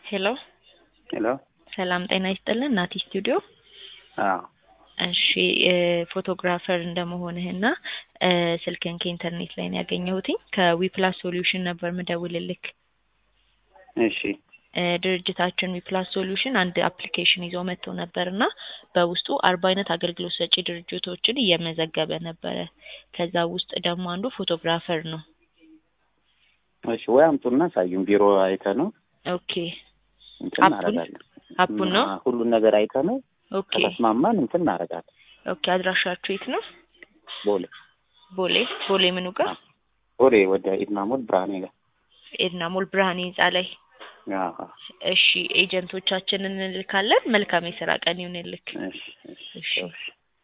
ሄሎ ሄሎ ሰላም ጤና ይስጥልን ናቲ ስቱዲዮ አዎ እሺ ፎቶግራፈር እንደመሆንህና ስልክን ከኢንተርኔት ላይ ነው ያገኘሁትኝ ከዊፕላስ ሶሉሽን ነበር ምደውልልክ እሺ እ ድርጅታችን ዊፕላስ ሶሉሽን አንድ አፕሊኬሽን ይዞ መጥቶ ነበር እና በውስጡ አርባ አይነት አገልግሎት ሰጪ ድርጅቶችን እየመዘገበ ነበረ ከዛ ውስጥ ደግሞ አንዱ ፎቶግራፈር ነው እሺ ወይ አምጡና ሳዩን ቢሮ አይተ ነው ኦኬ እንትን አፑን? እናደርጋለን አፑን ነው አ- ሁሉን ነገር አይተ ነው ኦኬ ከተስማማን እንትን እናደርጋለን ኦኬ አድራሻችሁ የት ነው ቦሌ ቦሌ ቦሌ ምኑ ጋር ቦሌ ወደ ኢድናሞል ብርሃኔ ጋር ኤድና ሞል ብርሃኔ ህንጻ ላይ አዎ እሺ ኤጀንቶቻችንን እንልካለን መልካም የስራ ቀን ይሁንልክ እሺ እሺ እሺ እሺ